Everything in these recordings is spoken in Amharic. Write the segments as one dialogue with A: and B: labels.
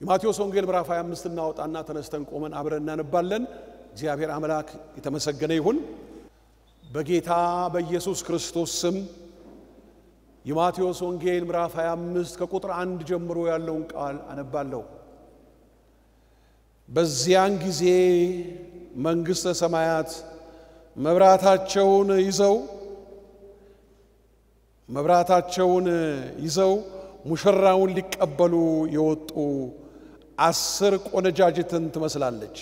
A: የማቴዎስ ወንጌል ምዕራፍ 25 እናወጣና ተነስተን ቆመን አብረን እናነባለን። እግዚአብሔር አምላክ የተመሰገነ ይሁን። በጌታ በኢየሱስ ክርስቶስ ስም የማቴዎስ ወንጌል ምዕራፍ 25 ከቁጥር አንድ ጀምሮ ያለውን ቃል አነባለሁ። በዚያን ጊዜ መንግሥተ ሰማያት መብራታቸውን ይዘው መብራታቸውን ይዘው ሙሽራውን ሊቀበሉ የወጡ አስር ቆነጃጅትን ትመስላለች።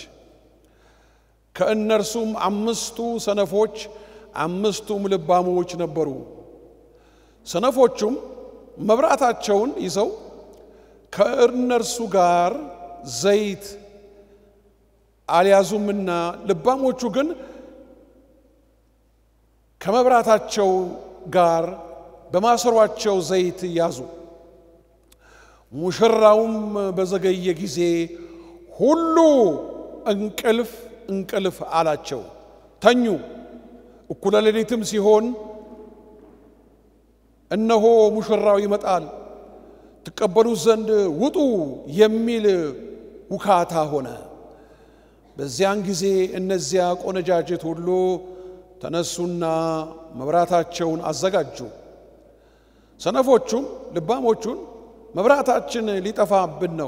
A: ከእነርሱም አምስቱ ሰነፎች፣ አምስቱም ልባሞች ነበሩ። ሰነፎቹም መብራታቸውን ይዘው ከእነርሱ ጋር ዘይት አልያዙምና፣ ልባሞቹ ግን ከመብራታቸው ጋር በማሰሯቸው ዘይት ያዙ። ሙሽራውም በዘገየ ጊዜ ሁሉ እንቅልፍ እንቅልፍ አላቸው፣ ተኙ። እኩለ ሌሊትም ሲሆን እነሆ ሙሽራው ይመጣል፣ ትቀበሉት ዘንድ ውጡ የሚል ውካታ ሆነ። በዚያን ጊዜ እነዚያ ቆነጃጅት ሁሉ ተነሱና መብራታቸውን አዘጋጁ። ሰነፎቹም ልባሞቹን መብራታችን ሊጠፋብን ነው፣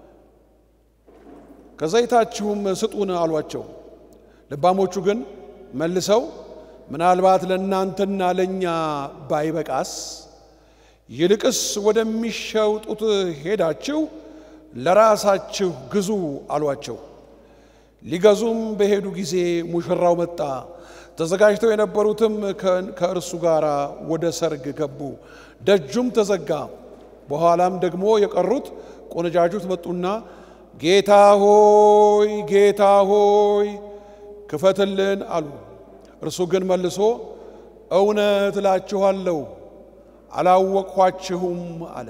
A: ከዘይታችሁም ስጡን አሏቸው። ልባሞቹ ግን መልሰው ምናልባት ለእናንተና ለእኛ ባይበቃስ ይልቅስ ወደሚሸጡት ሄዳችሁ ለራሳችሁ ግዙ አሏቸው። ሊገዙም በሄዱ ጊዜ ሙሽራው መጣ። ተዘጋጅተው የነበሩትም ከእርሱ ጋር ወደ ሰርግ ገቡ። ደጁም ተዘጋ። በኋላም ደግሞ የቀሩት ቆነጃጁት መጡና ጌታ ሆይ ጌታ ሆይ ክፈትልን አሉ። እርሱ ግን መልሶ እውነት እላችኋለሁ አላወቅኋችሁም አለ።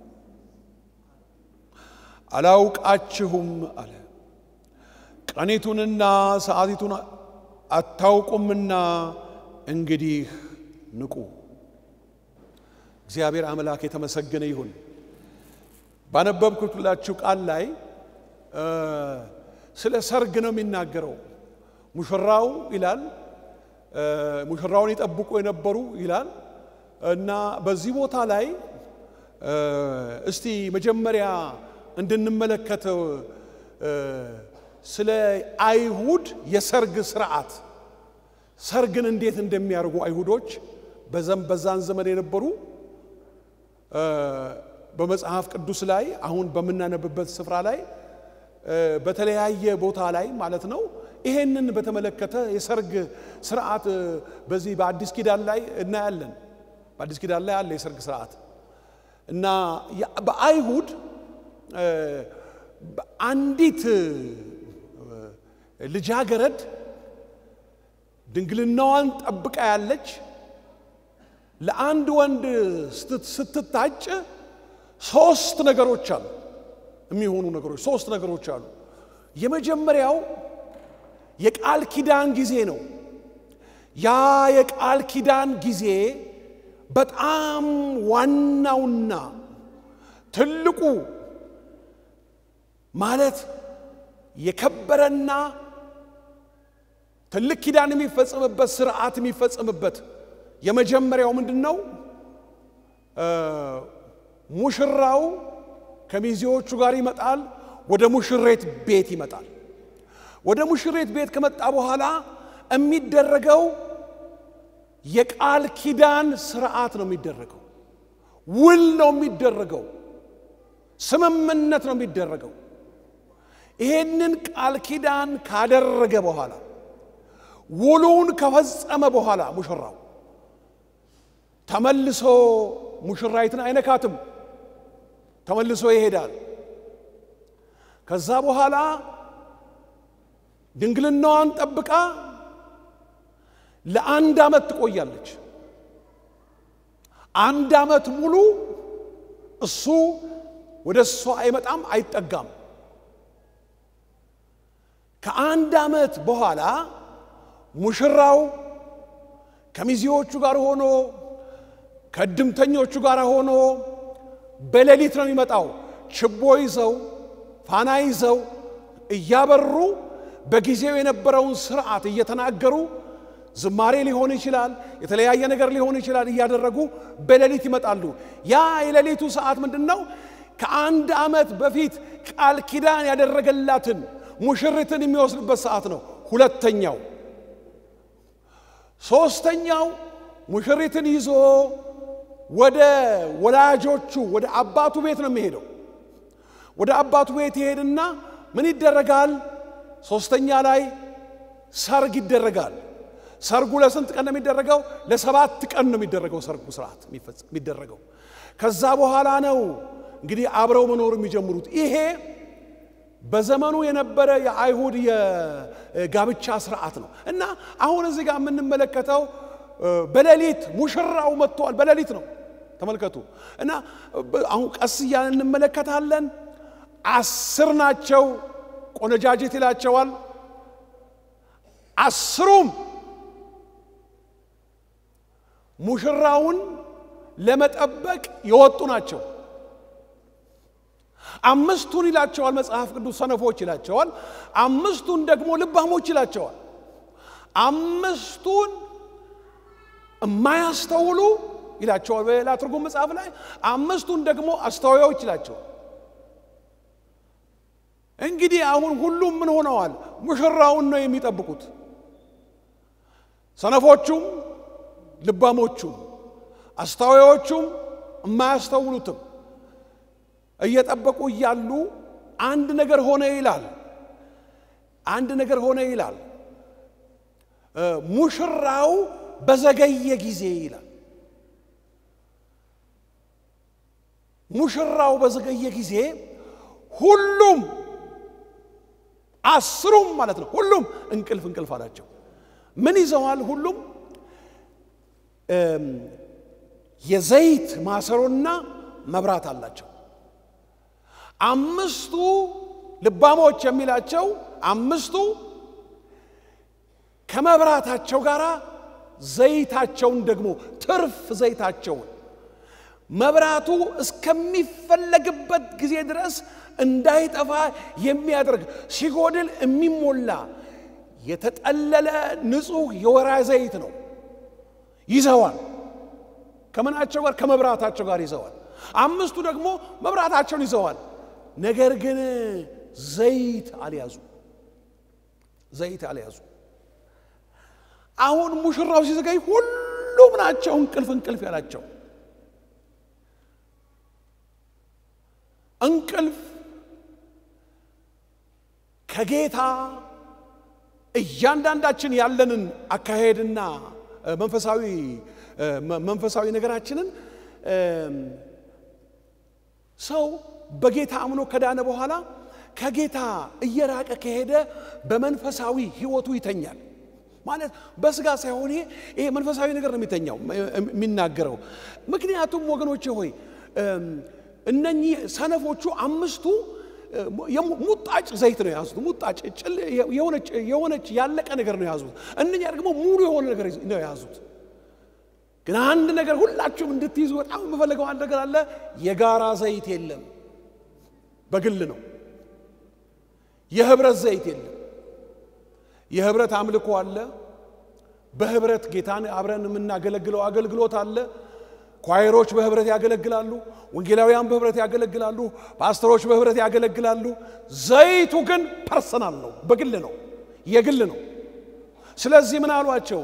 A: አላውቃችሁም አለ። ቀኒቱንና ሰዓቲቱን አታውቁምና እንግዲህ ንቁ። እግዚአብሔር አምላክ የተመሰገነ ይሁን። ባነበብኩላችሁ ቃል ላይ ስለ ሰርግ ነው የሚናገረው። ሙሽራው ይላል፣ ሙሽራውን ይጠብቁ የነበሩ ይላል እና በዚህ ቦታ ላይ እስቲ መጀመሪያ እንድንመለከተው ስለ አይሁድ የሰርግ ስርዓት ሰርግን እንዴት እንደሚያደርጉ አይሁዶች በዛን ዘመን የነበሩ በመጽሐፍ ቅዱስ ላይ አሁን በምናነብበት ስፍራ ላይ በተለያየ ቦታ ላይ ማለት ነው። ይሄንን በተመለከተ የሰርግ ስርዓት በዚህ በአዲስ ኪዳን ላይ እናያለን። በአዲስ ኪዳን ላይ አለ የሰርግ ስርዓት እና በአይሁድ አንዲት ልጃገረድ ድንግልናዋን ጠብቃ ያለች ለአንድ ወንድ ስትታጭ ሶስት ነገሮች አሉ የሚሆኑ ነገሮች ሶስት ነገሮች አሉ። የመጀመሪያው የቃል ኪዳን ጊዜ ነው። ያ የቃል ኪዳን ጊዜ በጣም ዋናውና ትልቁ ማለት የከበረና ትልቅ ኪዳን የሚፈጸምበት ስርዓት የሚፈጸምበት የመጀመሪያው ምንድን ነው? ሙሽራው ከሚዜዎቹ ጋር ይመጣል። ወደ ሙሽሬት ቤት ይመጣል። ወደ ሙሽሬት ቤት ከመጣ በኋላ የሚደረገው የቃል ኪዳን ስርዓት ነው የሚደረገው። ውል ነው የሚደረገው። ስምምነት ነው የሚደረገው። ይሄንን ቃል ኪዳን ካደረገ በኋላ ውሉን ከፈጸመ በኋላ ሙሽራው ተመልሶ ሙሽራይትን አይነካትም። ተመልሶ ይሄዳል። ከዛ በኋላ ድንግልናዋን ጠብቃ ለአንድ ዓመት ትቆያለች። አንድ ዓመት ሙሉ እሱ ወደ እሷ አይመጣም፣ አይጠጋም። ከአንድ ዓመት በኋላ ሙሽራው ከሚዜዎቹ ጋር ሆኖ ከእድምተኞቹ ጋር ሆኖ በሌሊት ነው የሚመጣው። ችቦ ይዘው ፋና ይዘው እያበሩ በጊዜው የነበረውን ስርዓት እየተናገሩ ዝማሬ ሊሆን ይችላል፣ የተለያየ ነገር ሊሆን ይችላል። እያደረጉ በሌሊት ይመጣሉ። ያ የሌሊቱ ሰዓት ምንድን ነው? ከአንድ ዓመት በፊት ቃል ኪዳን ያደረገላትን ሙሽሪትን የሚወስድበት ሰዓት ነው። ሁለተኛው ሦስተኛው ሙሽሪትን ይዞ ወደ ወላጆቹ ወደ አባቱ ቤት ነው የሚሄደው። ወደ አባቱ ቤት ይሄድና ምን ይደረጋል? ሦስተኛ ላይ ሰርግ ይደረጋል። ሰርጉ ለስንት ቀን ነው የሚደረገው? ለሰባት ቀን ነው የሚደረገው ሰርጉ ስርዓት የሚደረገው። ከዛ በኋላ ነው እንግዲህ አብረው መኖር የሚጀምሩት። ይሄ በዘመኑ የነበረ የአይሁድ የጋብቻ ስርዓት ነው እና አሁን እዚህ ጋር የምንመለከተው በሌሊት ሙሽራው መጥቷል። በሌሊት ነው ተመልከቱ። እና አሁን ቀስ እያልን እንመለከታለን። አስር ናቸው ቆነጃጅት ይላቸዋል። አስሩም ሙሽራውን ለመጠበቅ የወጡ ናቸው። አምስቱን ይላቸዋል መጽሐፍ ቅዱስ ሰነፎች ይላቸዋል። አምስቱን ደግሞ ልባሞች ይላቸዋል። አምስቱን የማያስተውሉ ይላቸዋል በሌላ ትርጉም መጽሐፍ ላይ። አምስቱን ደግሞ አስተዋዮች ይላቸዋል። እንግዲህ አሁን ሁሉም ምን ሆነዋል? ሙሽራውን ነው የሚጠብቁት። ሰነፎቹም ልባሞቹም አስተዋዮቹም የማያስተውሉትም እየጠበቁ እያሉ አንድ ነገር ሆነ ይላል። አንድ ነገር ሆነ ይላል። ሙሽራው በዘገየ ጊዜ ይላል። ሙሽራው በዘገየ ጊዜ ሁሉም አስሩም ማለት ነው። ሁሉም እንቅልፍ እንቅልፍ አላቸው። ምን ይዘዋል? ሁሉም የዘይት ማሰሮና መብራት አላቸው። አምስቱ ልባሞች የሚላቸው አምስቱ ከመብራታቸው ጋር ዘይታቸውን ደግሞ ትርፍ ዘይታቸውን መብራቱ እስከሚፈለግበት ጊዜ ድረስ እንዳይጠፋ የሚያደርግ ሲጎድል የሚሞላ የተጠለለ ንጹሕ የወይራ ዘይት ነው ይዘዋል። ከምናቸው ጋር? ከመብራታቸው ጋር ይዘዋል። አምስቱ ደግሞ መብራታቸውን ይዘዋል። ነገር ግን ዘይት አልያዙ። ዘይት አልያዙ። አሁን ሙሽራው ሲዘገይ ሁሉም ናቸው እንቅልፍ እንቅልፍ ያላቸው። እንቅልፍ ከጌታ እያንዳንዳችን ያለንን አካሄድና መንፈሳዊ መንፈሳዊ ነገራችንን ሰው በጌታ አምኖ ከዳነ በኋላ ከጌታ እየራቀ ከሄደ በመንፈሳዊ ሕይወቱ ይተኛል። ማለት በስጋ ሳይሆን ይሄ ይሄ መንፈሳዊ ነገር ነው የሚተኛው የሚናገረው። ምክንያቱም ወገኖቼ ሆይ እነኚህ ሰነፎቹ አምስቱ ሙጣጭ ዘይት ነው የያዙት። ሙጣጭ የሆነች ያለቀ ነገር ነው የያዙት። እነኛ ደግሞ ሙሉ የሆነ ነገር ነው የያዙት። ግን አንድ ነገር ሁላችሁም እንድትይዙ በጣም የምፈልገው አንድ ነገር አለ። የጋራ ዘይት የለም፣ በግል ነው። የህብረት ዘይት የለም። የህብረት አምልኮ አለ። በህብረት ጌታን አብረን የምናገለግለው አገልግሎት አለ። ኳይሮች በህብረት ያገለግላሉ። ወንጌላውያን በህብረት ያገለግላሉ። ፓስተሮች በህብረት ያገለግላሉ። ዘይቱ ግን ፐርሰናል ነው፣ በግል ነው፣ የግል ነው። ስለዚህ ምን አሏቸው?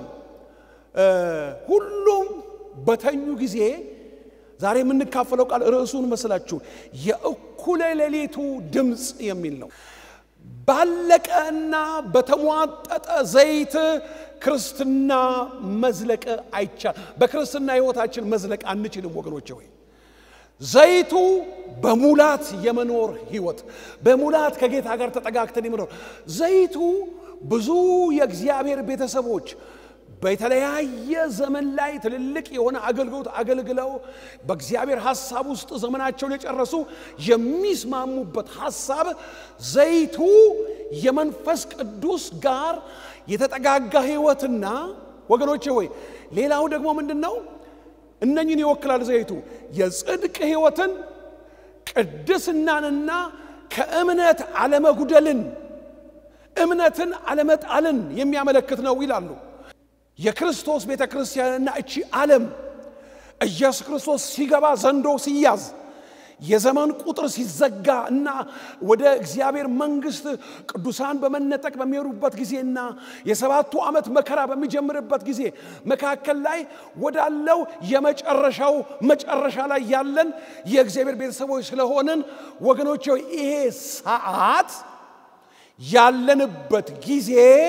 A: ሁሉም በተኙ ጊዜ ዛሬ የምንካፈለው ቃል ርዕሱን መስላችሁ የእኩለ ሌሊቱ ድምፅ የሚል ነው። ባለቀና በተሟጠጠ ዘይት ክርስትና መዝለቅ አይቻል። በክርስትና ህይወታችን መዝለቅ አንችልም ወገኖቼ ሆይ ዘይቱ በሙላት የመኖር ህይወት በሙላት ከጌታ ጋር ተጠጋግተን የመኖር ዘይቱ ብዙ የእግዚአብሔር ቤተሰቦች በተለያየ ዘመን ላይ ትልልቅ የሆነ አገልግሎት አገልግለው በእግዚአብሔር ሐሳብ ውስጥ ዘመናቸውን የጨረሱ የሚስማሙበት ሐሳብ ዘይቱ የመንፈስ ቅዱስ ጋር የተጠጋጋ ህይወትና ወገኖቼ ሆይ ሌላው ደግሞ ምንድን ነው? እነኝን ይወክላል ዘይቱ የጽድቅ ህይወትን ቅድስናንና ከእምነት አለመጉደልን እምነትን አለመጣልን የሚያመለክት ነው ይላሉ። የክርስቶስ ቤተ ክርስቲያንና እቺ ዓለም ኢየሱስ ክርስቶስ ሲገባ ዘንዶ ሲያዝ የዘመን ቁጥር ሲዘጋ እና ወደ እግዚአብሔር መንግሥት ቅዱሳን በመነጠቅ በሚሄዱበት ጊዜና የሰባቱ ዓመት መከራ በሚጀምርበት ጊዜ መካከል ላይ ወዳለው የመጨረሻው መጨረሻ ላይ ያለን የእግዚአብሔር ቤተሰቦች ስለሆንን ወገኖች ይሄ ሰዓት ያለንበት ጊዜ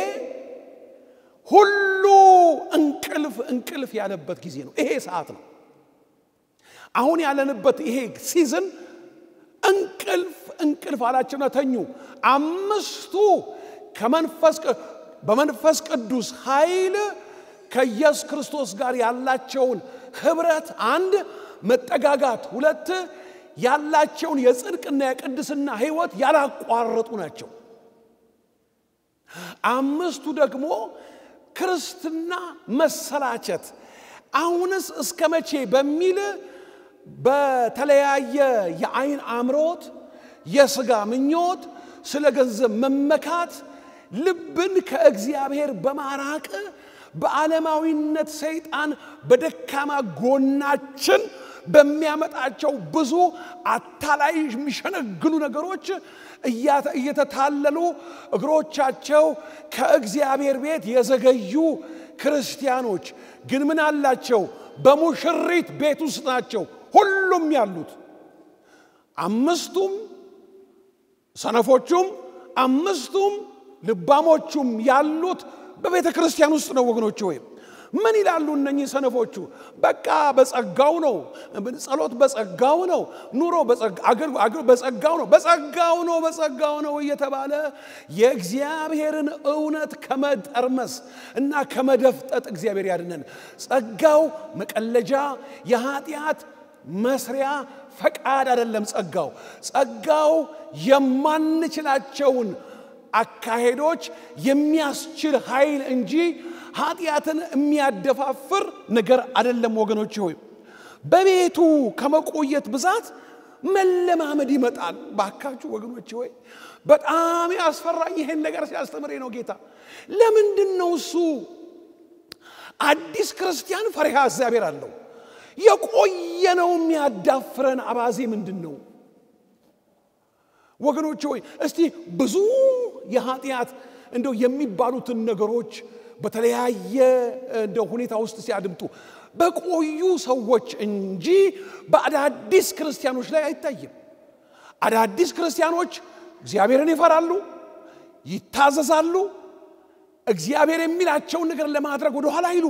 A: ሁሉ እንቅልፍ እንቅልፍ ያለበት ጊዜ ነው። ይሄ ሰዓት ነው። አሁን ያለንበት ይሄ ሲዝን እንቅልፍ እንቅልፍ አላቸውና ተኙ። አምስቱ ከመንፈስ በመንፈስ ቅዱስ ኃይል ከኢየሱስ ክርስቶስ ጋር ያላቸውን ህብረት አንድ መጠጋጋት፣ ሁለት ያላቸውን የጽድቅና የቅድስና ህይወት ያላቋረጡ ናቸው። አምስቱ ደግሞ ክርስትና መሰላቸት አሁንስ እስከ መቼ በሚል በተለያየ የአይን አምሮት፣ የሥጋ ምኞት፣ ስለ ገንዘብ መመካት ልብን ከእግዚአብሔር በማራቅ በዓለማዊነት ሰይጣን በደካማ ጎናችን በሚያመጣቸው ብዙ አታላይ የሚሸነግሉ ነገሮች እየተታለሉ እግሮቻቸው ከእግዚአብሔር ቤት የዘገዩ ክርስቲያኖች ግን ምን አላቸው? በሙሽሪት ቤት ውስጥ ናቸው ሁሉም ያሉት። አምስቱም ሰነፎቹም አምስቱም ልባሞቹም ያሉት በቤተ ክርስቲያን ውስጥ ነው ወገኖች። ወይም ምን ይላሉ እነኚህ ሰነፎቹ? በቃ በጸጋው ነው፣ ጸሎት በጸጋው ነው፣ ኑሮ በጸጋው ነው፣ በጸጋው ነው፣ በጸጋው ነው እየተባለ የእግዚአብሔርን እውነት ከመጠርመስ እና ከመደፍጠጥ እግዚአብሔር ያድነን። ጸጋው መቀለጃ የኃጢአት መስሪያ ፈቃድ አይደለም። ጸጋው ጸጋው የማንችላቸውን አካሄዶች የሚያስችል ኃይል እንጂ ኃጢአትን የሚያደፋፍር ነገር አይደለም። ወገኖች ሆይ በቤቱ ከመቆየት ብዛት መለማመድ ይመጣል። ባካችሁ ወገኖች ሆይ በጣም ያስፈራኝ ይሄን ነገር ሲያስተምሬ ነው ጌታ። ለምንድን ነው እሱ አዲስ ክርስቲያን ፈሪሃ እግዚአብሔር አለው? የቆየነው የሚያዳፍረን አባዜ ምንድን ነው? ወገኖች ሆይ እስቲ ብዙ የኃጢአት እንደው የሚባሉትን ነገሮች በተለያየ እንደ ሁኔታ ውስጥ ሲያድምጡ በቆዩ ሰዎች እንጂ በአዳዲስ ክርስቲያኖች ላይ አይታይም። አዳዲስ ክርስቲያኖች እግዚአብሔርን ይፈራሉ፣ ይታዘዛሉ፣ እግዚአብሔር የሚላቸውን ነገር ለማድረግ ወደኋላ አይሉ።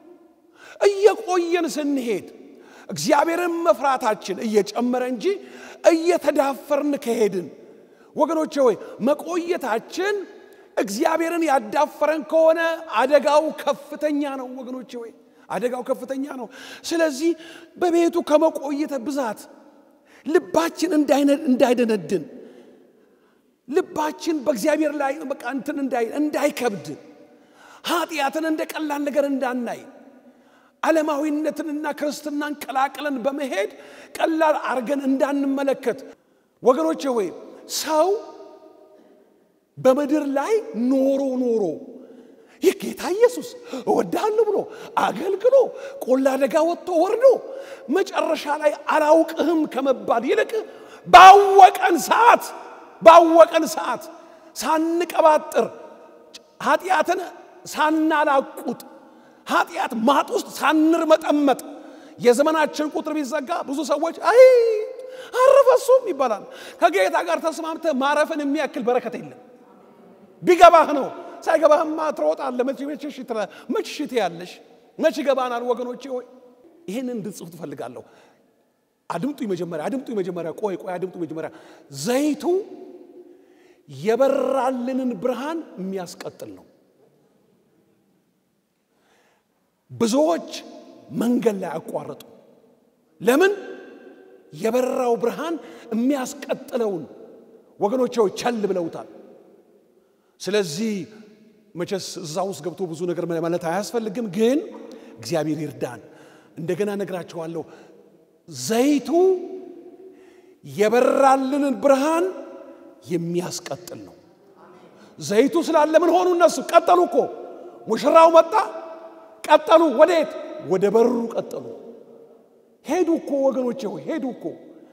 A: እየቆየን ስንሄድ እግዚአብሔርን መፍራታችን እየጨመረ እንጂ እየተዳፈርን ከሄድን ወገኖቼ ሆይ መቆየታችን እግዚአብሔርን ያዳፈረን ከሆነ አደጋው ከፍተኛ ነው። ወገኖቼ ሆይ አደጋው ከፍተኛ ነው። ስለዚህ በቤቱ ከመቆየት ብዛት ልባችን እንዳይደነድን ልባችን በእግዚአብሔር ላይ በቃ እንትን እንዳይከብድ ኃጢአትን እንደ ቀላል ነገር እንዳናይ ዓለማዊነትንና ክርስትናን ቀላቅለን በመሄድ ቀላል አርገን እንዳንመለከት ወገኖቼ ሆይ ሰው በምድር ላይ ኖሮ ኖሮ ይህ ጌታ ኢየሱስ እወድሃለሁ ብሎ አገልግሎ ቆላ ደጋ ወጥቶ ወርዶ መጨረሻ ላይ አላውቅህም ከመባል ይልቅ ባወቀን ሰዓት ባወቀን ሰዓት ሳንቀባጥር ኃጢአትን ሳናላቁጥ ኃጢአት ማጥ ውስጥ ሳንርመጠመጥ የዘመናችን ቁጥር ቢዘጋ ብዙ ሰዎች አይ አረፈሱም ይባላል። ከጌታ ጋር ተስማምተ ማረፍን የሚያክል በረከት የለም። ቢገባህ ነው። ሳይገባህማ ትሮጣለህ። መች ሽት ያለሽ መች ይገባናል? ወገኖቼ ሆይ ይህንን እንድጽፉ ትፈልጋለሁ። አድምጡ መጀመሪያ፣ አድምጡ መጀመሪያ። ቆይ ቆይ፣ አድምጡ መጀመሪያ። ዘይቱ የበራልንን ብርሃን የሚያስቀጥል ነው። ብዙዎች መንገድ ላይ አቋረጡ። ለምን? የበራው ብርሃን የሚያስቀጥለውን ወገኖች ቸል ብለውታል። ስለዚህ መቼስ እዛ ውስጥ ገብቶ ብዙ ነገር ማለት አያስፈልግም፣ ግን እግዚአብሔር ይርዳን። እንደገና ነግራችኋለሁ። ዘይቱ የበራልንን ብርሃን የሚያስቀጥል ነው። ዘይቱ ስላለ ምን ሆኑ? እነሱ ቀጠሉ እኮ። ሙሽራው መጣ፣ ቀጠሉ። ወዴት? ወደ በሩ ቀጠሉ። ሄዱ እኮ ወገኖቼ ሆይ ሄዱ እኮ።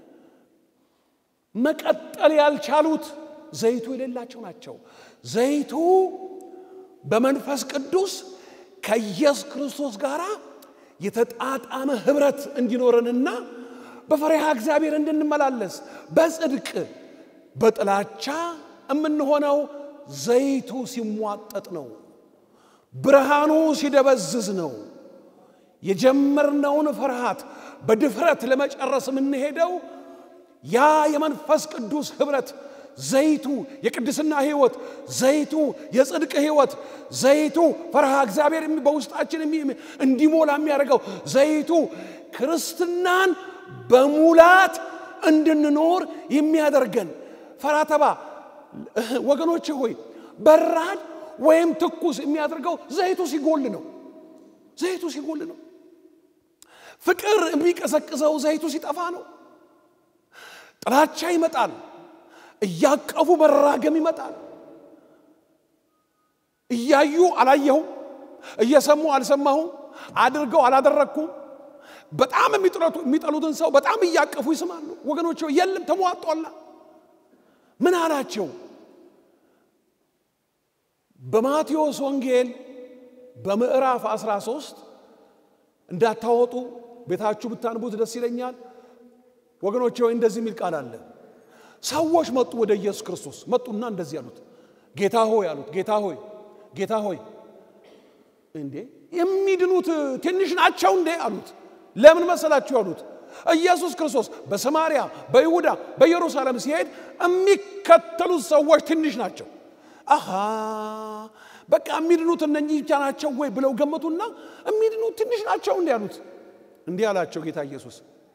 A: መቀጠል ያልቻሉት ዘይቱ የሌላቸው ናቸው። ዘይቱ በመንፈስ ቅዱስ ከኢየሱስ ክርስቶስ ጋር የተጣጣመ ህብረት እንዲኖረንና በፈሪሃ እግዚአብሔር እንድንመላለስ በጽድቅ በጥላቻ የምንሆነው ዘይቱ ሲሟጠጥ ነው። ብርሃኑ ሲደበዝዝ ነው። የጀመርነውን ፍርሃት በድፍረት ለመጨረስ የምንሄደው ያ የመንፈስ ቅዱስ ህብረት ዘይቱ የቅድስና ህይወት፣ ዘይቱ የጽድቅ ህይወት፣ ዘይቱ ፈርሃ እግዚአብሔር በውስጣችን እንዲሞላ የሚያደርገው ዘይቱ ክርስትናን በሙላት እንድንኖር የሚያደርገን ፈራተባ ወገኖች ሆይ በራድ ወይም ትኩስ የሚያደርገው ዘይቱ ሲጎል ነው። ዘይቱ ሲጎል ነው። ፍቅር የሚቀሰቅሰው ዘይቱ ሲጠፋ ነው። ጥላቻ ይመጣል። እያቀፉ መራገም ይመጣል። እያዩ አላየሁም፣ እየሰሙ አልሰማሁም፣ አድርገው አላደረግኩም። በጣም የሚጠሉትን ሰው በጣም እያቀፉ ይስማሉ። ወገኖች የለም ተሟጧላ። ምን አላቸው? በማቴዎስ ወንጌል በምዕራፍ 13 እንዳታወጡ ቤታችሁ ብታንቡት ደስ ይለኛል። ወገኖች ወይ እንደዚህ የሚል ቃል አለ። ሰዎች መጡ ወደ ኢየሱስ ክርስቶስ መጡና እንደዚህ አሉት፣ ጌታ ሆይ አሉት። ጌታ ሆይ ጌታ ሆይ እንዴ የሚድኑት ትንሽ ናቸው እንዴ አሉት። ለምን መሰላችሁ አሉት። ኢየሱስ ክርስቶስ በሰማርያ በይሁዳ በኢየሩሳሌም ሲሄድ የሚከተሉት ሰዎች ትንሽ ናቸው። አሃ በቃ የሚድኑት እነኚህ ብቻ ናቸው ወይ ብለው ገመቱና የሚድኑት ትንሽ ናቸው እንዲህ አሉት። እንዲህ አላቸው ጌታ ኢየሱስ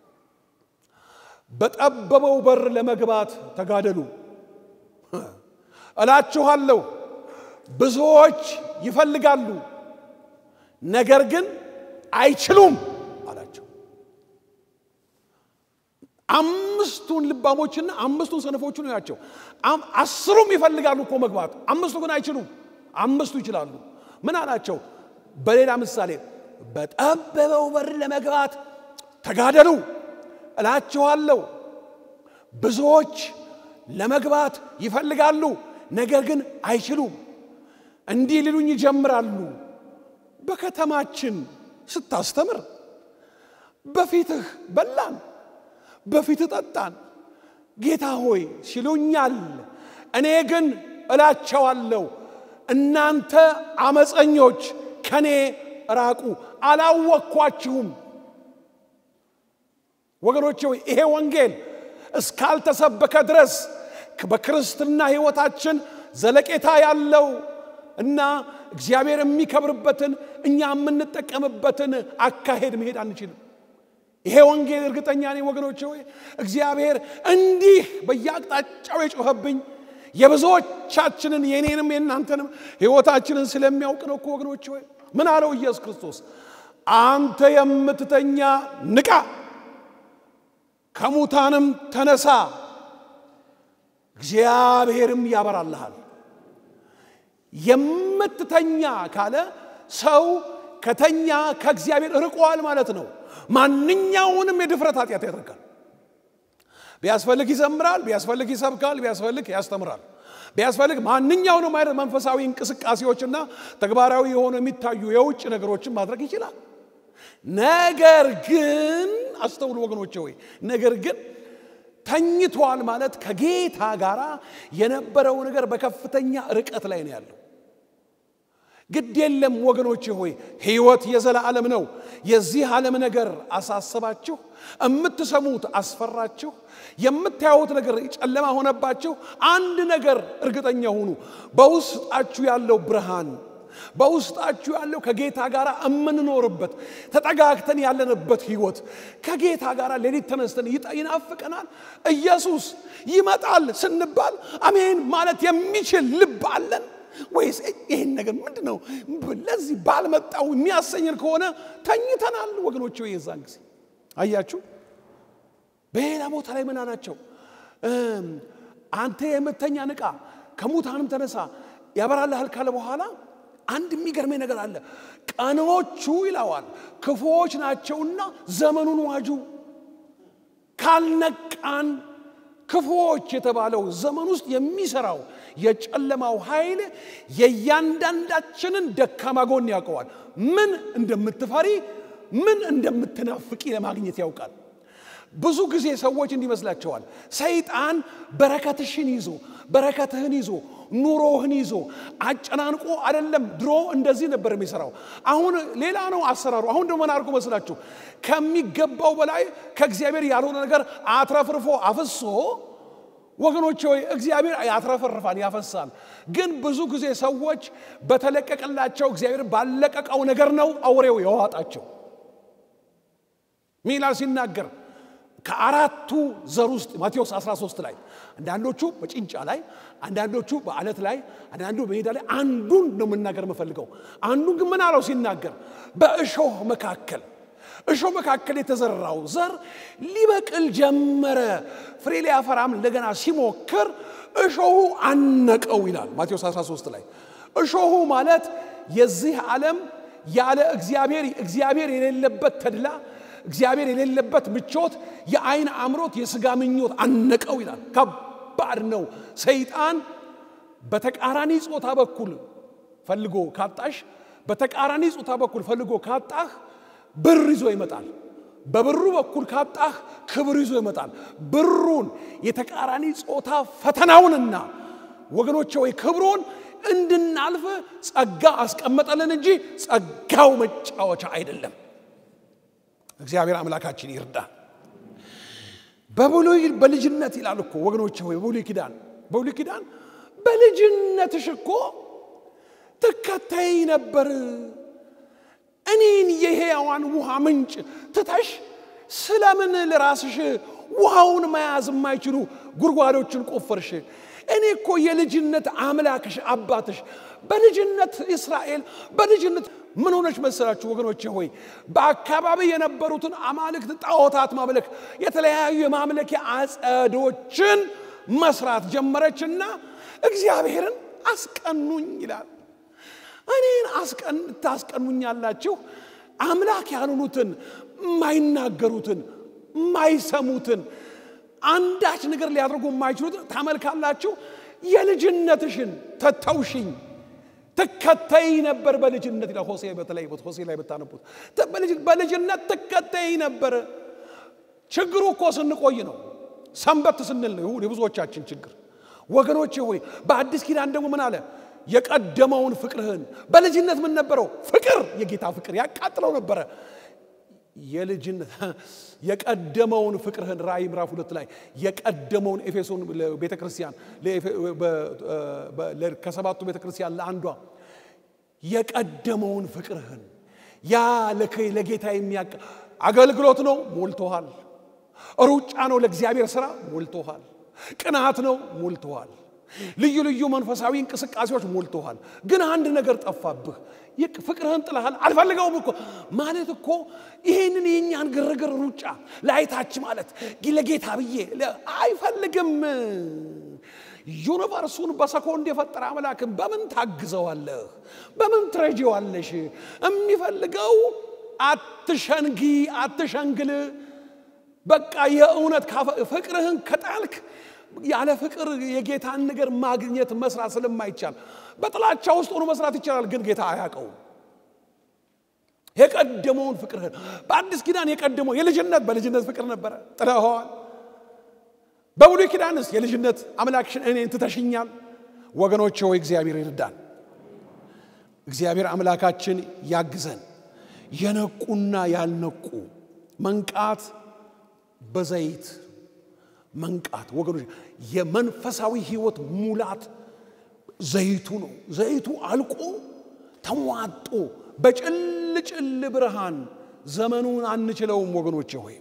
A: በጠበበው በር ለመግባት ተጋደሉ። እላችኋለሁ ብዙዎች ይፈልጋሉ፣ ነገር ግን አይችሉም አላቸው። አምስቱን ልባሞችና አምስቱን ሰነፎችን ያቸው። አስሩም ይፈልጋሉ እኮ መግባት፣ አምስቱ ግን አይችሉም። አምስቱ ይችላሉ። ምን አላቸው? በሌላ ምሳሌ በጠበበው በር ለመግባት ተጋደሉ እላችኋለሁ ብዙዎች ለመግባት ይፈልጋሉ፣ ነገር ግን አይችሉም። እንዲህ ሊሉኝ ይጀምራሉ፣ በከተማችን ስታስተምር በፊትህ በላን፣ በፊትህ ጠጣን፣ ጌታ ሆይ ሲሉኛል። እኔ ግን እላቸዋለሁ እናንተ አመፀኞች ከኔ ራቁ፣ አላወቅኳችሁም። ወገኖቼ ሆይ ይሄ ወንጌል እስካልተሰበከ ድረስ በክርስትና ሕይወታችን ዘለቄታ ያለው እና እግዚአብሔር የሚከብርበትን እኛ የምንጠቀምበትን አካሄድ መሄድ አንችልም። ይሄ ወንጌል እርግጠኛ ነኝ ወገኖቼ ሆይ እግዚአብሔር እንዲህ በየአቅጣጫው የጮኸብኝ የብዙዎቻችንን የኔንም የእናንተንም ሕይወታችንን ስለሚያውቅ ነው እኮ ወገኖቼ ሆይ ምን አለው ኢየሱስ ክርስቶስ አንተ የምትተኛ ንቃ ከሙታንም ተነሳ እግዚአብሔርም ያበራልሃል። የምትተኛ ካለ ሰው ከተኛ ከእግዚአብሔር ርቋል ማለት ነው። ማንኛውንም የድፍረት ኃጢአት ያደርጋል። ቢያስፈልግ ይዘምራል፣ ቢያስፈልግ ይሰብካል፣ ቢያስፈልግ ያስተምራል፣ ቢያስፈልግ ማንኛውንም አይነት መንፈሳዊ እንቅስቃሴዎችና ተግባራዊ የሆኑ የሚታዩ የውጭ ነገሮችን ማድረግ ይችላል። ነገር ግን አስተውሉ ወገኖቼ ሆይ ነገር ግን ተኝቷል ማለት ከጌታ ጋር የነበረው ነገር በከፍተኛ ርቀት ላይ ነው ያለው። ግድ የለም ወገኖቼ ሆይ ሕይወት የዘላለም ነው። የዚህ ዓለም ነገር አሳሰባችሁ፣ የምትሰሙት አስፈራችሁ፣ የምታዩት ነገር ጨለማ ሆነባችሁ። አንድ ነገር እርግጠኛ ሁኑ፣ በውስጣችሁ ያለው ብርሃን በውስጣችሁ ያለው ከጌታ ጋር የምንኖርበት ተጠጋግተን ያለንበት ህይወት ከጌታ ጋር ሌሊት ተነስተን ይናፍቀናል። ኢየሱስ ይመጣል ስንባል አሜን ማለት የሚችል ልብ አለን ወይስ ይህን ነገር ምንድን ነው ለዚህ ባልመጣው የሚያሰኝን ከሆነ ተኝተናል ወገኖች። የዛን ጊዜ አያችሁ። በሌላ ቦታ ላይ ምን አላቸው? አንተ የምተኛ ንቃ፣ ከሙታንም ተነሳ ያበራልሃል ካለ በኋላ አንድ የሚገርመኝ ነገር አለ። ቀኖቹ ይለዋል ክፉዎች ናቸውና ዘመኑን ዋጁ። ካልነቃን ክፉዎች የተባለው ዘመን ውስጥ የሚሰራው የጨለማው ኃይል የእያንዳንዳችንን ደካማ ጎን ያውቀዋል። ምን እንደምትፈሪ ምን እንደምትናፍቂ ለማግኘት ያውቃል። ብዙ ጊዜ ሰዎች እንዲመስላቸዋል ሰይጣን በረከትሽን ይዞ በረከትህን ይዞ ኑሮህን ይዞ አጨናንቆ አይደለም። ድሮ እንደዚህ ነበር የሚሰራው። አሁን ሌላ ነው አሰራሩ። አሁን ደግሞ ምን አድርጎ መስላችሁ? ከሚገባው በላይ ከእግዚአብሔር ያልሆነ ነገር አትረፍርፎ አፍሶ ወገኖች ሆይ እግዚአብሔር ያትረፈርፋል፣ ያፈሳል። ግን ብዙ ጊዜ ሰዎች በተለቀቀላቸው እግዚአብሔር ባለቀቀው ነገር ነው አውሬው የዋጣቸው። ሚላል ሲናገር ከአራቱ ዘር ውስጥ ማቴዎስ 13 ላይ አንዳንዶቹ በጭንጫ ላይ፣ አንዳንዶቹ በአለት ላይ፣ አንዳንዱ በሜዳ ላይ አንዱን ነው የምናገር የምፈልገው። አንዱን ግን ምን አለው ሲናገር በእሾህ መካከል እሾህ መካከል የተዘራው ዘር ሊበቅል ጀመረ። ፍሬ ሊያፈራም እንደገና ሲሞክር እሾሁ አነቀው ይላል ማቴዎስ 13 ላይ። እሾሁ ማለት የዚህ ዓለም ያለ እግዚአብሔር እግዚአብሔር የሌለበት ተድላ እግዚአብሔር የሌለበት ምቾት፣ የአይን አምሮት፣ የስጋ ምኞት አነቀው ይላል። ከባድ ነው። ሰይጣን በተቃራኒ ጾታ በኩል ፈልጎ ካጣሽ፣ በተቃራኒ ጾታ በኩል ፈልጎ ካጣህ ብር ይዞ ይመጣል። በብሩ በኩል ካጣህ ክብር ይዞ ይመጣል። ብሩን የተቃራኒ ጾታ ፈተናውንና ወገኖቼ ወይ ክብሩን እንድናልፍ ጸጋ አስቀመጠልን እንጂ ጸጋው መጫወቻ አይደለም። እግዚአብሔር አምላካችን ይርዳ። በብሉይ በልጅነት ይላል እኮ ወገኖች ሆይ በብሉይ ኪዳን በብሉይ ኪዳን በልጅነትሽ እኮ ትከተይ ነበር። እኔን የሕያዋን ውሃ ምንጭ ትተሽ ስለምን ለራስሽ ውሃውን መያዝ የማይችሉ ጉድጓዶችን ቆፈርሽ? እኔ እኮ የልጅነት አምላክሽ አባትሽ በልጅነት እስራኤል በልጅነት ምን ሆነች መሰላችሁ ወገኖቼ ሆይ በአካባቢ የነበሩትን አማልክት ጣዖታት ማምለክ የተለያዩ የማምለኪያ አጸዶችን መስራት ጀመረችና እግዚአብሔርን አስቀኑኝ ይላል እኔን አስቀን ታስቀኑኛላችሁ አምላክ ያልሆኑትን የማይናገሩትን የማይሰሙትን አንዳች ነገር ሊያደርጉ የማይችሉትን ታመልካላችሁ የልጅነትሽን ተተውሽኝ ትከተይ ነበር በልጅነት ይላል ሆሴ በተለይ ሆሴ ላይ ብታነቡት በልጅነት ትከተይ ነበር ችግሩ እኮ ስንቆይ ነው ሰንበት ስንል ነው የብዙዎቻችን ችግር ወገኖቼ ሆይ በአዲስ ኪዳን ደግሞ ምን አለ የቀደመውን ፍቅርህን በልጅነት ምን ነበረው ፍቅር የጌታ ፍቅር ያቃጥለው ነበረ የልጅነት የቀደመውን ፍቅርህን ራእይ ምዕራፍ ሁለት ላይ የቀደመውን ኤፌሶን ቤተ ክርስቲያን ከሰባቱ ቤተ ክርስቲያን ለአንዷ የቀደመውን ፍቅርህን ያ ለጌታ የሚያቀ አገልግሎት ነው ሞልቶሃል። ሩጫ ነው ለእግዚአብሔር ስራ ሞልቶሃል። ቅናት ነው ሞልቶሃል። ልዩ ልዩ መንፈሳዊ እንቅስቃሴዎች ሞልቶሃል። ግን አንድ ነገር ጠፋብህ። ፍቅርህን ጥለሃል። አልፈልገውም እኮ ማለት እኮ ይሄንን የእኛን ግርግር ሩጫ ላይታች ማለት ለጌታ ብዬ አይፈልግም። ዩኒቨርሱን በሰኮንድ የፈጠረ አምላክን በምን ታግዘዋለህ? በምን ትረጂዋለሽ? የሚፈልገው አትሸንጊ፣ አትሸንግል። በቃ የእውነት ፍቅርህን ከጣልክ ያለ ፍቅር የጌታን ነገር ማግኘት መስራት ስለማይቻል በጥላቻ ውስጥ ሆኖ መስራት ይቻላል፣ ግን ጌታ አያውቀውም። የቀደመውን ፍቅርህን በአዲስ ኪዳን የቀደመው የልጅነት በልጅነት ፍቅር ነበረ፣ ጥለኸዋል። በብሉይ ኪዳንስ የልጅነት አምላክሽን እኔን ትተሽኛል። ወገኖች ሆይ እግዚአብሔር ይርዳን። እግዚአብሔር አምላካችን ያግዘን። የነቁና ያልነቁ መንቃት በዘይት መንቃት ወገኖች፣ የመንፈሳዊ ህይወት ሙላት ዘይቱ ነው። ዘይቱ አልቆ ተሟጦ በጭልጭል ብርሃን ዘመኑን አንችለውም ወገኖቼ ሆይ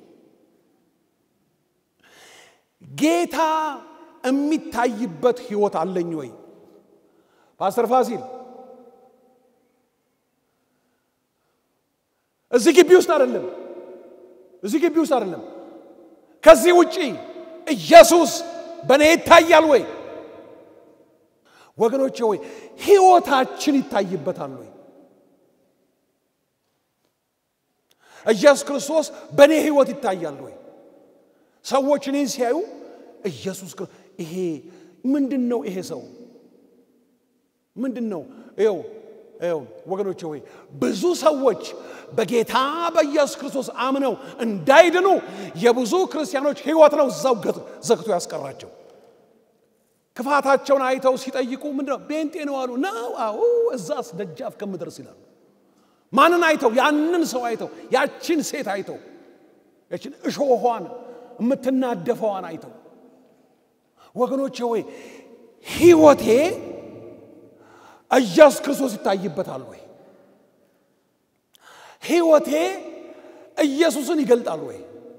A: ጌታ የሚታይበት ህይወት አለኝ ወይ? ፓስተር ፋሲል እዚህ ግቢ ውስጥ አይደለም፣ እዚህ ግቢ ውስጥ አይደለም። ከዚህ ውጪ ኢየሱስ በእኔ ይታያል ወይ? ወገኖቼ ወይ ሕይወታችን ይታይበታል ወይ? ኢየሱስ ክርስቶስ በእኔ ሕይወት ይታያል ወይ? ሰዎች እኔን ሲያዩ ኢየሱስ ይሄ ምንድን ነው? ይሄ ሰው ምንድን ነው? ይኸው ይኸው ወገኖቼ ሆይ ብዙ ሰዎች በጌታ በኢየሱስ ክርስቶስ አምነው እንዳይድኑ የብዙ ክርስቲያኖች ሕይወት ነው እዛው ዘግቶ ያስቀራቸው። ክፋታቸውን አይተው ሲጠይቁ ምንድነው ቤንጤ ነው አሉ። ነው አዎ፣ እዛስ ደጃፍ ከምደርስ ይላሉ። ማንን አይተው? ያንን ሰው አይተው፣ ያችን ሴት አይተው፣ ያችን እሾኋን የምትናደፈዋን አይተው። ወገኖቼ ሆይ ሕይወቴ ኢየሱስ ክርስቶስ ይታይበታል ወይ? ሕይወቴ ኢየሱስን ይገልጣል ወይ?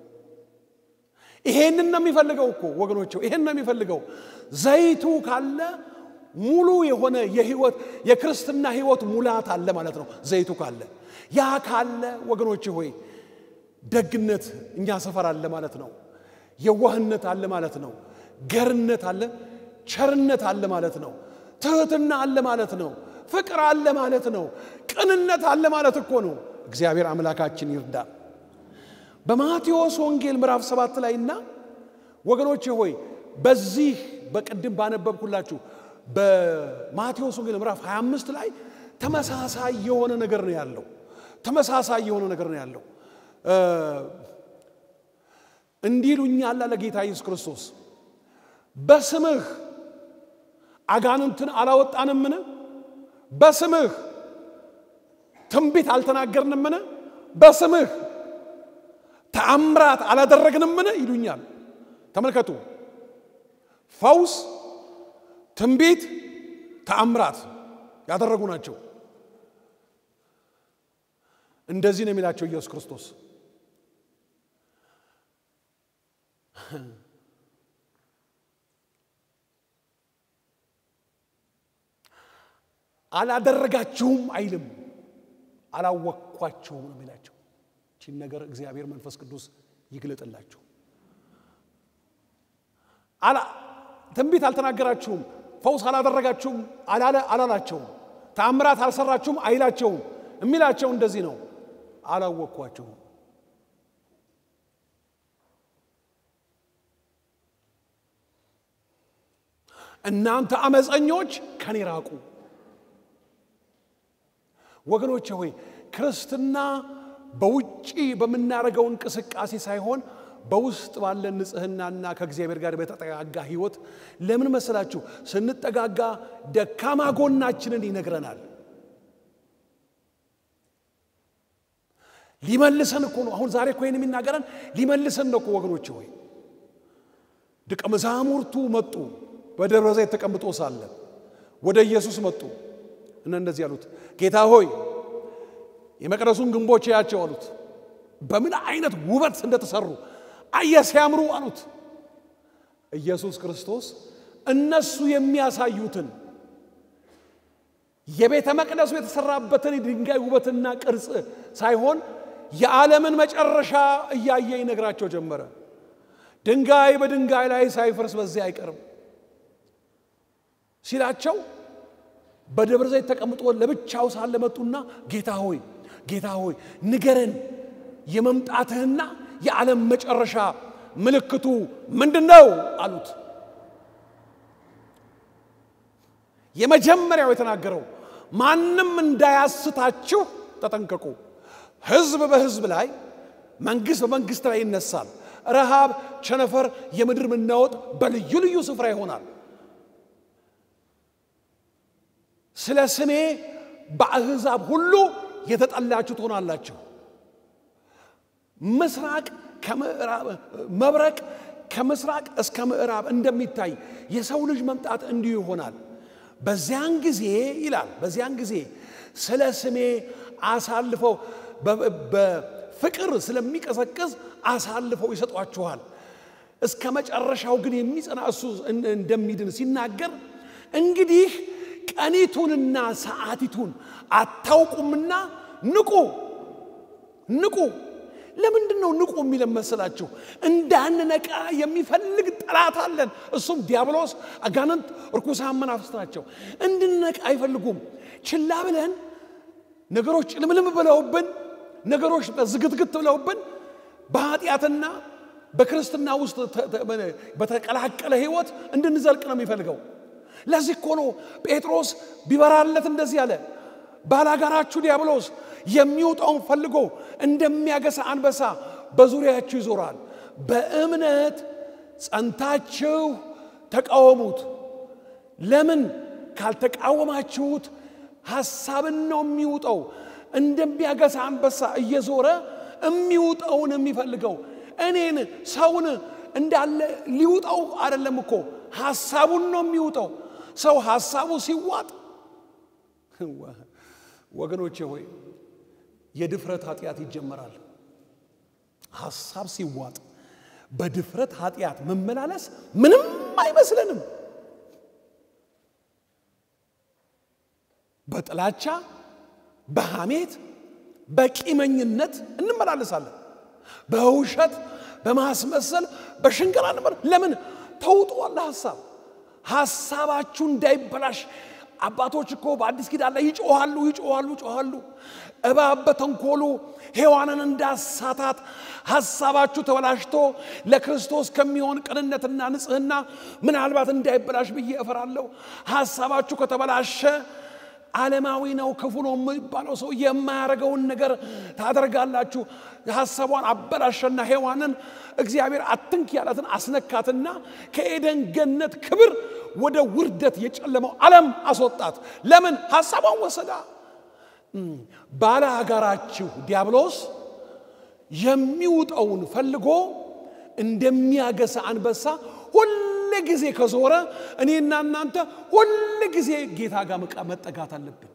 A: ይሄንን ነው የሚፈልገው እኮ ወገኖቼ፣ ይሄን ነው የሚፈልገው። ዘይቱ ካለ ሙሉ የሆነ የህይወት የክርስትና ህይወት ሙላት አለ ማለት ነው። ዘይቱ ካለ ያ ካለ ወገኖቼ ሆይ ደግነት እኛ ሰፈር አለ ማለት ነው። የዋህነት አለ ማለት ነው። ገርነት አለ፣ ቸርነት አለ ማለት ነው። ትህትና አለ ማለት ነው። ፍቅር አለ ማለት ነው። ቅንነት አለ ማለት እኮ ነው። እግዚአብሔር አምላካችን ይርዳ። በማቴዎስ ወንጌል ምዕራፍ ሰባት ላይ እና ወገኖቼ ሆይ በዚህ በቅድም ባነበብኩላችሁ በማቴዎስ ወንጌል ምዕራፍ 25 ላይ ተመሳሳይ የሆነ ነገር ነው ያለው። ተመሳሳይ የሆነ ነገር ነው ያለው። እንዲህ ይሉኛል አለ ጌታ ኢየሱስ ክርስቶስ በስምህ አጋንንትን አላወጣንምን? በስምህ ትንቢት አልተናገርንምን? በስምህ ተአምራት አላደረግንምን? ይሉኛል። ተመልከቱ፣ ፈውስ፣ ትንቢት፣ ተአምራት ያደረጉ ናቸው። እንደዚህ ነው የሚላቸው ኢየሱስ ክርስቶስ አላደረጋችሁም አይልም፣ አላወቅኳቸውም ነው የሚላቸው። ይህችን ነገር እግዚአብሔር መንፈስ ቅዱስ ይግለጥላቸው። ትንቢት አልተናገራችሁም፣ ፈውስ አላደረጋችሁም አላለ አላላቸውም፣ ተአምራት አልሰራችሁም አይላቸውም። የሚላቸው እንደዚህ ነው፣ አላወቅኳቸውም። እናንተ አመፀኞች ከኔ ራቁ። ወገኖቼ ሆይ ክርስትና በውጭ በምናደርገው እንቅስቃሴ ሳይሆን በውስጥ ባለን ንጽህናና ከእግዚአብሔር ጋር በተጠጋጋ ህይወት። ለምን መሰላችሁ? ስንጠጋጋ ደካማ ጎናችንን ይነግረናል። ሊመልሰን እኮ ነው። አሁን ዛሬ እኮ ይህን የሚናገረን ሊመልሰን ነው እኮ ወገኖቼ ሆይ ደቀ መዛሙርቱ መጡ። በደብረ ዘይት ተቀምጦ ሳለ ወደ ኢየሱስ መጡ እና እንደዚህ አሉት፣ ጌታ ሆይ የመቅደሱን ግንቦች ያቸው አሉት። በምን አይነት ውበት እንደተሰሩ አየ ሲያምሩ አሉት። ኢየሱስ ክርስቶስ እነሱ የሚያሳዩትን የቤተ መቅደሱ የተሰራበትን የድንጋይ ውበትና ቅርጽ ሳይሆን የዓለምን መጨረሻ እያየ ይነግራቸው ጀመረ። ድንጋይ በድንጋይ ላይ ሳይፈርስ በዚህ አይቀርም ሲላቸው በደብረ ዘይት ተቀምጦ ለብቻው ሳለ መጡና ጌታ ሆይ ጌታ ሆይ ንገረን፣ የመምጣትህና የዓለም መጨረሻ ምልክቱ ምንድን ነው አሉት። የመጀመሪያው የተናገረው ማንም እንዳያስታችሁ ተጠንቀቁ። ሕዝብ በሕዝብ ላይ መንግሥት በመንግሥት ላይ ይነሳል። ረሃብ፣ ቸነፈር፣ የምድር መናወጥ በልዩ ልዩ ስፍራ ይሆናል። ስለ ስሜ በአሕዛብ ሁሉ የተጠላችሁ ትሆናላችሁ። ምስራቅ መብረቅ ከምስራቅ እስከ ምዕራብ እንደሚታይ የሰው ልጅ መምጣት እንዲሁ ይሆናል። በዚያን ጊዜ ይላል፣ በዚያን ጊዜ ስለ ስሜ አሳልፈው በፍቅር ስለሚቀዘቅዝ አሳልፈው ይሰጧችኋል። እስከ መጨረሻው ግን የሚጸና እሱ እንደሚድን ሲናገር እንግዲህ ቀኒቱንና ሰዓቲቱን አታውቁምና ንቁ ንቁ። ለምንድን ነው ንቁ የሚለን መሰላችሁ? እንዳንነቃ የሚፈልግ ጠላት አለን። እሱም ዲያብሎስ፣ አጋንንት፣ እርኩሳን መናፍስት ናቸው። እንድንነቃ አይፈልጉም። ችላ ብለን ነገሮች ጭልምልም ብለውብን፣ ነገሮች ዝግትግት ብለውብን በኃጢአትና በክርስትና ውስጥ በተቀላቀለ ህይወት እንድንዘልቅ ነው የሚፈልገው። ለዚህ እኮ ነው ጴጥሮስ ቢበራለት እንደዚህ አለ፣ ባላጋራችሁ ዲያብሎስ የሚውጠውን ፈልጎ እንደሚያገሳ አንበሳ በዙሪያችሁ ይዞራል። በእምነት ጸንታችሁ ተቃወሙት። ለምን ካልተቃወማችሁት ሐሳብን ነው የሚውጠው። እንደሚያገሳ አንበሳ እየዞረ የሚውጠውን የሚፈልገው እኔን ሰውን እንዳለ ሊውጠው አይደለም እኮ ሐሳቡን ነው የሚውጠው። ሰው ሐሳቡ ሲዋጥ ወገኖቼ ሆይ የድፍረት ኃጢአት ይጀመራል። ሐሳብ ሲዋጥ በድፍረት ኃጢአት መመላለስ ምንም አይመስለንም። በጥላቻ በሐሜት በቂመኝነት እንመላለሳለን። በውሸት በማስመሰል በሽንገላ እንመ ለምን ተውጧል ሐሳብ ሐሳባችሁ እንዳይበላሽ አባቶች እኮ በአዲስ ኪዳን ላይ ይጮኋሉ ይጮኋሉ ይጮኋሉ እባብ በተንኮሉ ሔዋንን እንዳሳታት ሐሳባችሁ ተበላሽቶ ለክርስቶስ ከሚሆን ቅንነትና ንጽሕና ምናልባት እንዳይበላሽ ብዬ እፈራለሁ ሐሳባችሁ ከተበላሸ ዓለማዊ ነው ክፉ ነው የሚባለው ሰው የማያደርገውን ነገር ታደርጋላችሁ ሐሳቧን አበላሸና ሔዋንን እግዚአብሔር አትንክ ያላትን አስነካትና ከኤደን ገነት ክብር ወደ ውርደት የጨለመው ዓለም አስወጣት ለምን ሐሳቧን ወሰዳ ባለ አጋራችሁ ዲያብሎስ የሚውጠውን ፈልጎ እንደሚያገሳ አንበሳ ሁል ጊዜ ከዞረ እኔና እናንተ ሁል ጊዜ ጌታ ጋር መጠጋት አለብን